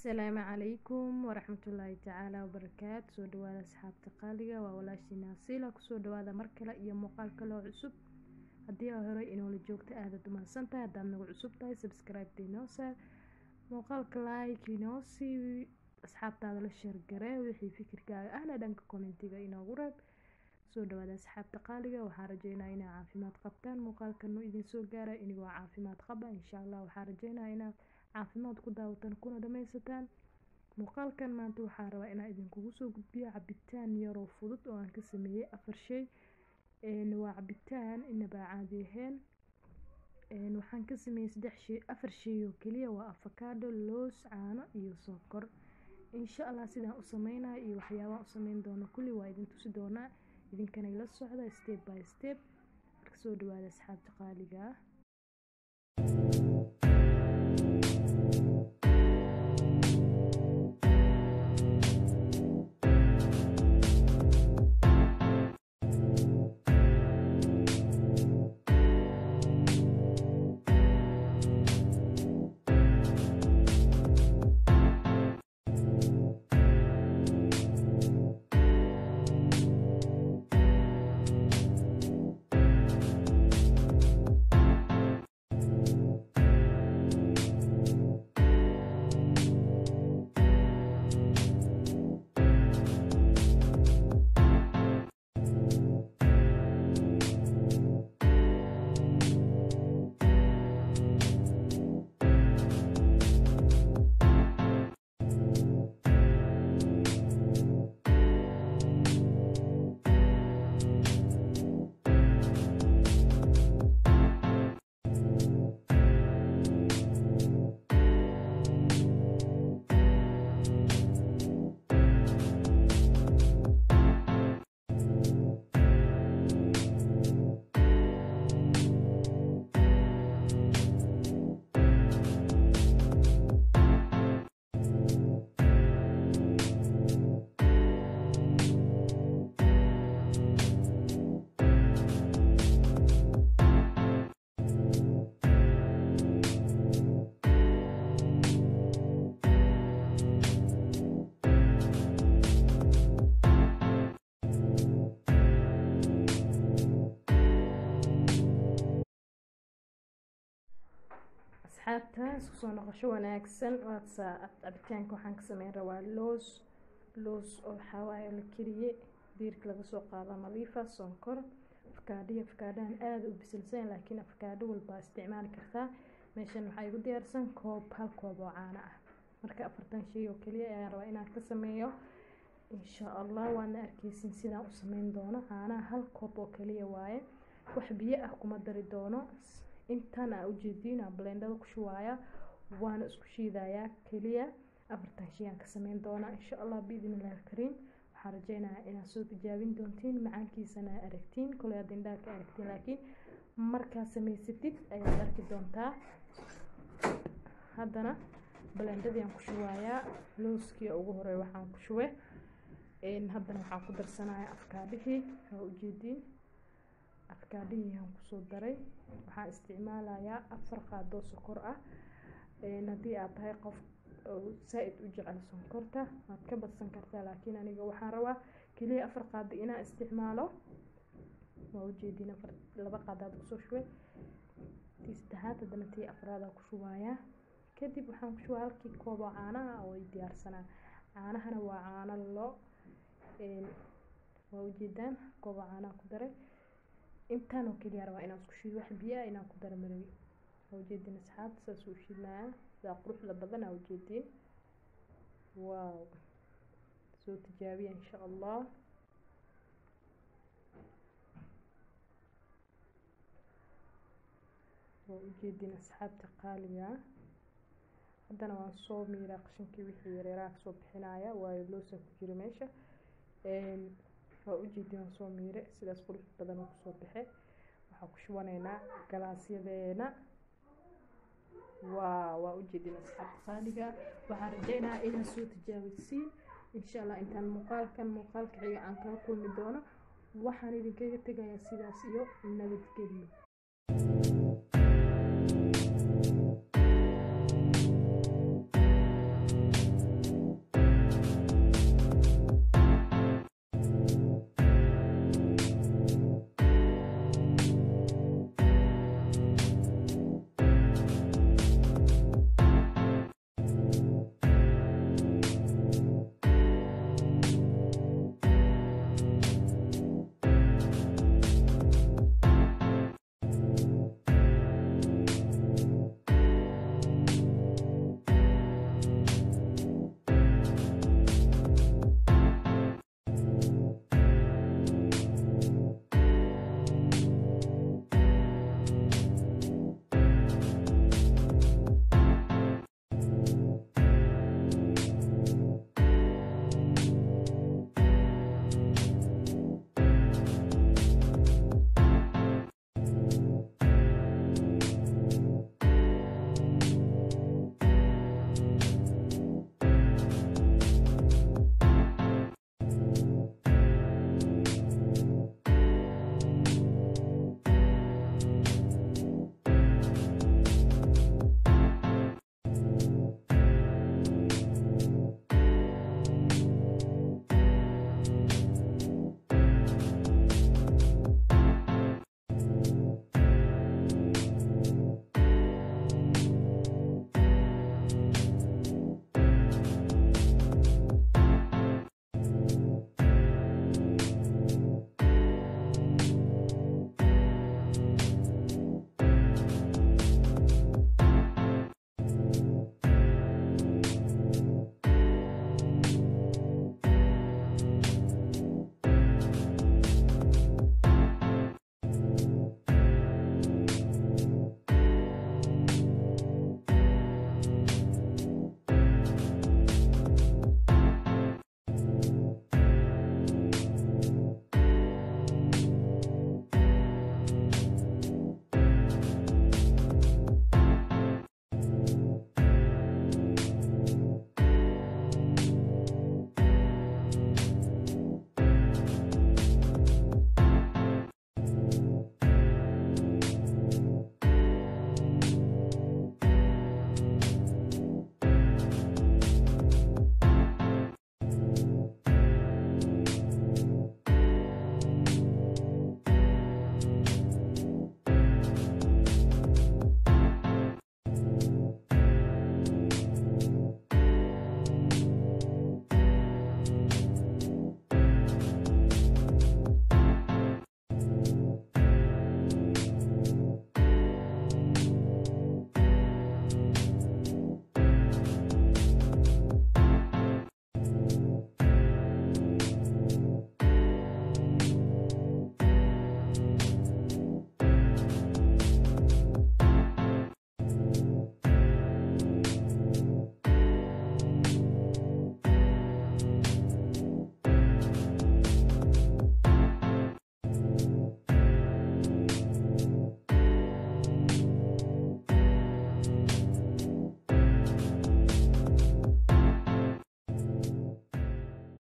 asalaamu calaykum waraxmatullaahi tacaala wabarakaatu soo dhawaada asxaabta qaaliga waa walaashiina asiila kusoo dhawaada mar kale iyo muuqaal kaloo cusub haddii aa horey inoola joogta aadaad umahadsan tahay haddaad nagu cusub tahay subscribe inoo saar muuqaalka like inoo sii asxaabtaada la sheergaree wixii fikirkaaga ahna dhanka kommentiga inoogu reeb soo dhawaada asxaabta qaaliga waxaan rajeynaa inaa caafimaad qabtaan muuqaalkanu idin soo gaara inigoo caafimaad qaba insha allah waxaan rajeynaa inaad caafimaad ku daawataan kuna dhammaysataan muuqaalkan maanta waxaa rabaa inaa idinkugu soo gudbiyo cabitaan yaroo fudud oo aan ka sameeyey afar shay waa cabitaan inabaa caadi ahayn waxaan ka sameeyey saddex shay afar shay oo keliya waa afakaadho loos caano iyo sonkor insha allah sidaan u sameynayo iyo waxyaabaan u sameyn doono kulli waa idin tusi doonaa idinkana ila socda step by step marka soo dhawaada asxaabta qaaliga ah asxaabta isku soo noqosho wanaagsan waadsa cabitaanka waxaan ka sameyn rabaa loos loos oo waxawaaye la kariyey diirka laga soo qaado nadiifa sonkor afkaadhiyo afkaadhahan aada u bisilsan laakiin afkaadho walbaa isticmaali kartaa meeshan waxaa igu diyaarsan koob hal koob oo caano ah marka afartan shay oo keliya ayaan rabaa inaan ka sameeyo insha allah waadna arkeysin sidaan u sameyn doono caanaha hal koob oo keliya waaye wax biyo ah kuma dari doono intan aa ujeediin blendada ku shuwaaya waana isku shiidayaa keliya afartan shay aan ka sameyn doonaa insha allah biidn illahi alkariim waxaan rajeynayaa inaad soo tijaabin doontiin macaankiisana aragtiin koley aad indhaha ka aragtiin laakiin markaad samaysatid ayaad arki doontaa haddana blendadii aan ku shuwayaa looskii ugu horey waxaan ku shuwe haddana waxaan ku darsanaya afkaadhihii waa ujeediin afkaadhihii aan kusoo daray waxaan isticmaalayaa afar qaadoo sokor ah haddii aad tahay qof saa-id u jecel sonkorta waad ka badsan kartaa laakiin aniga waxaan rabaa keliya afar qaado inaan isticmaalo waa ujeediin afar laba qaadaad kusoo shubay tii saddexaad haddana tii afraada ku shubayaa kadib waxaan ku shubaa halkii kooboo caanaha oo ay diyaarsanaa caanahana waa caano lo waa ujeedaan kooboo caanaha ku daray intaan oo keliya rabaa inaan isku shiido wax biyo ah inaan ku daro marabi waa ujeediin asxaabta saas u shiidnaya sidaa quruxda badan aa ujeediin waaw soo tijaabiya insha allah waa ujeediin asxaabta qaaliga haddana waan soo miiraa qashinkii wixii yareeraha kasoo bixinaya waayo loosa ku jiro meesha waa ujeedin waan soo miire sidaas qurux badan oo kusoo baxe waxaa ku shubanaynaa galaasyadeena waa waa ujeedin asxaabta qaaliga waxaan rajeynayaa inaad soo tijaabisiin insha allah intaan muuqaalkan muuqaalka xiga aan kala kulmi doono waxaan idinkaga tegayaa sidaas iyo nabadgelyo